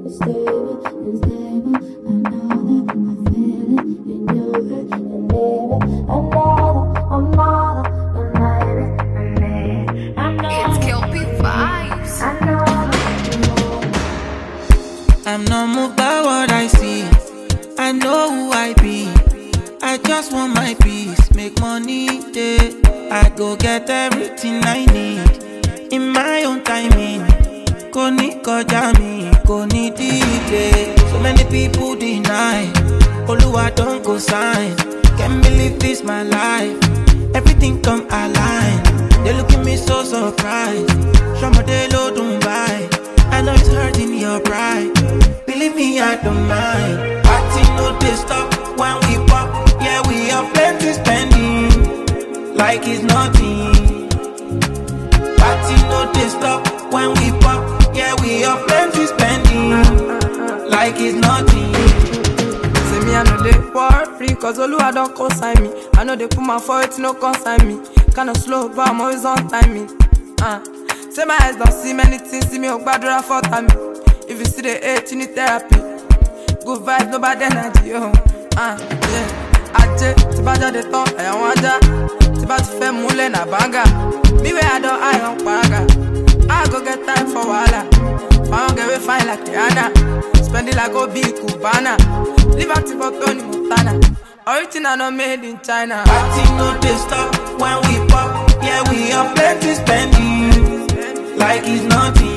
stable, unstable. I know that I feel it in your head, and baby, I know that I'm not a lady, I know It's Kelpie Vibes. I know that you know. I'm not moved by what I see. I know who I be. I just want my peace, make money day. I go get everything I need in my own timing. Kò ní kọjá mi, kò ní delay. So many people deny. Oluwa don go sign. Can't believe this my life. Everything come align. They look at me so surprised. Ṣọmọdé ló dùn báyìí. I know it's hurting your pride. Believe me, I don't mind. Party no dey stop when we pop. Yeah, we have plenty spending, like it's nothing. Party no dey stop when we pop. Yeah, we have plenty spending, like it's nothing. Say me, I know they worry, cause Oluwa don't consign me. I know they put my foot, no consign me. Kinda slow, but I'm always on timing. Uh. Say my eyes don't see many things, see me, oh, gbadura for time. If you see the hate, you need therapy. Good vibes, no bad energy, oh. Uh, yeah. Ajé, tí bá jáde tán, ẹ̀yàn wọn ajá. Tí bá ti fẹ́ múlẹ̀ nà bánga. Me where I don't eye on paraga. I go get time for wahala. Found get we fine like Rihanna. Spend it like Obi Cubana. Live active for Tony Montana. Original not made in China. Party no dey stop when we pop. Yeah, we have plenty spending, like it's nothing.